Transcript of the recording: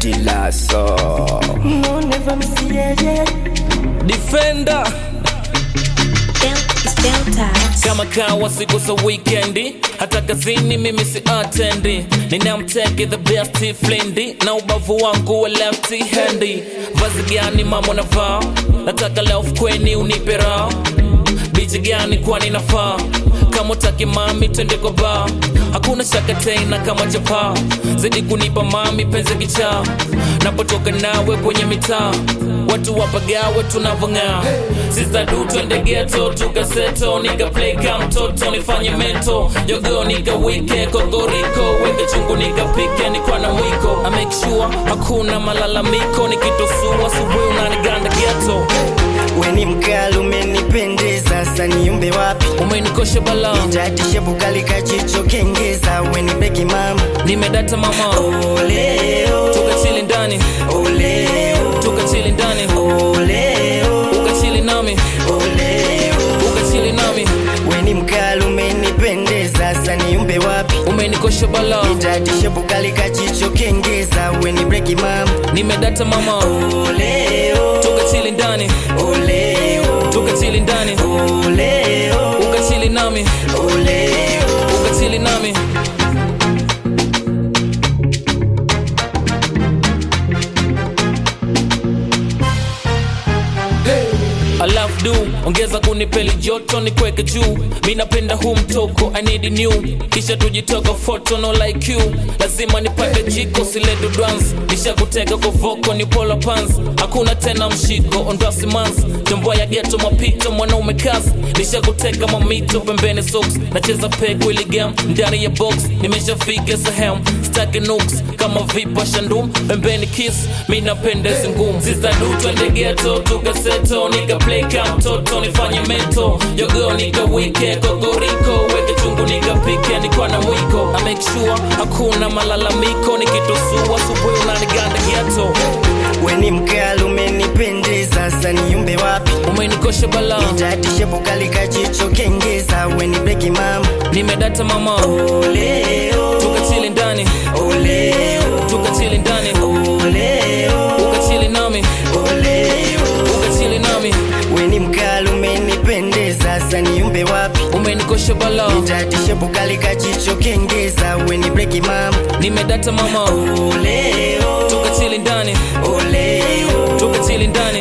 Dilaso No, never miss yeah, yeah. Defender It's Deltas. kama kawa siku za wikendi hata kazini mimi si atendi ninamteke the best flindi na ubavu wangu wa lefty handi vazi gani mama navaa nataka leo fukweni unipe raha bichi gani kwani nafaa kama utaki mami twende kwa baa hakuna shaka tena kama chapaa zidi kunipa mami penzi kichaa napotoka nawe kwenye mitaa watu wapagawe tunavong'aa sistadu twende geto tukaseto nikaplay ka mtoto nifanye meto jogo nikawike kokoriko weke chungu nikapike nikwa na mwiko I make sure hakuna malalamiko nikitosua suwe unaniganda geto Weni mkali umenipendeza, sasa niumbe wapi? umenikosha balaa Tatishe bukali kachicho kengeza, weni beki mama. nimedata mama Oleo, tukachili ndani oleo, tukachili ndani oleo, ukachili nami oleo. ukachili nami Weni mkali umenipendeza, sasa niumbe wapi? umenikosha balaa Tatishe bukali kachicho kengeza, weni beki mama. nimedata mama Oleo, tukachili ndani oleo, tukachili ndani oleo, ukachili nami oleo. ukachili nami alafu du ongeza kunipeli joto ni kweke juu mi napenda huu mtoko i need new kisha tujitoka foto no like you lazima nipate jiko siledo dance nishakuteka kwa voko ni pola pants hakuna tena mshiko ondoa simansi jomboa ya geto mapito mwanaume kazi nishakuteka mamito pembeni socks nacheza peg willy gam ndani ya box nimeshafika sehemu staki nooks kama vipa shandum pembeni kiss mi napenda hizi ngumu zizadu twende geto tukaseto nikaplay ka mtoto nifanye meto jogo nikawike kokoriko weke chungu nikapike nikwa na mwiko I make sure hakuna malalamiko nikitosua subuhi unaniganda geto Weni mkali umenipendeza, sasa niumbe wapi? umenikosha balaa Tatishe bukali kachicho kengeza, weni beki mama. nimedata mama Oleo, tukachili ndani oleo, tukachili ndani oleo, ukachili nami oleo. ukachili nami Weni mkali umenipendeza, sasa niumbe wapi? umenikosha balaa Tatishe bukali kachicho kengeza, weni beki mama. nimedata mama Oleo, tukachili ndani oleo, tukachili ndani